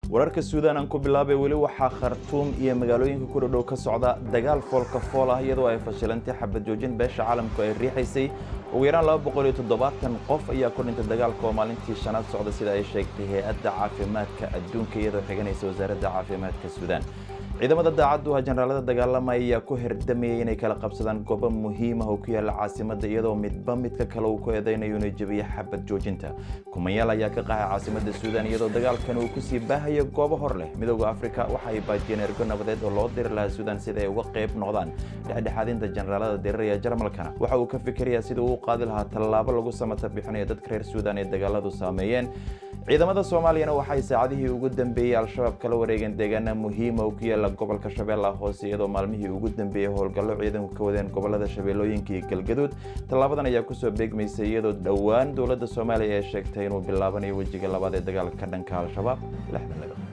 wararka suudaan aan ku bilaabay weli waxaa khartuum iyo magaalooyinka ku dhodhow ka socda dagaal foolka fool ah iyadoo ay fashilantay xabad joojin beesha caalamku ay riixaysay ugu yaraan laba boqol iyo toddobaatan qof ayaa ku dhintay dagaalka oo maalintii shanaad socda sida ay sheegtay hay-adda caafimaadka adduunka iyadoo xiganaysa wasaaradda caafimaadka suudaan ciidamada daacaddu ah jenaraalada dagaalamaya ayaa ku herdamayay inay kala qabsadaan goobo muhiim ah oo ku yaala caasimadda iyadoo midba midka kale uu ku eedaynayo inuu jebiyo xabad joojinta kumanyaal ayaa ka qaxay caasimadda suudaan iyadoo dagaalkan uu kusii baahayo goobo hor leh midooda afrika waxa ay baajiyeen ergo nabadeed oo loo diri lahaa suudaan sida ay uga qayb noqdaan dhexdhexaadinta jenaraalada diriraya jarmalkana waxa uu ka fikirayaa sida uu u qaadi lahaa tallaabo lagu samata bixinayo dadka reer suudaan ee dagaaladu saameeyeen ciidamada soomaaliyana waxay saacadihii ugu dambeeyey al-shabaab kala wareegeen deegaana muhiima oo ku yaala gobolka shabeellaha hoose iyadoo maalmihii ugu dambeeyey howlgallo ciidanku ka wadeen gobolada shabeellooyinka iyo galgaduud tallaabadan ayaa kusoo beegmaysay iyadoo dhowaan dowladda soomaaliya ee sheegtay inuu bilaabanayo wejiga labaad ee dagaalka ka dhanka al-shabaab lixdan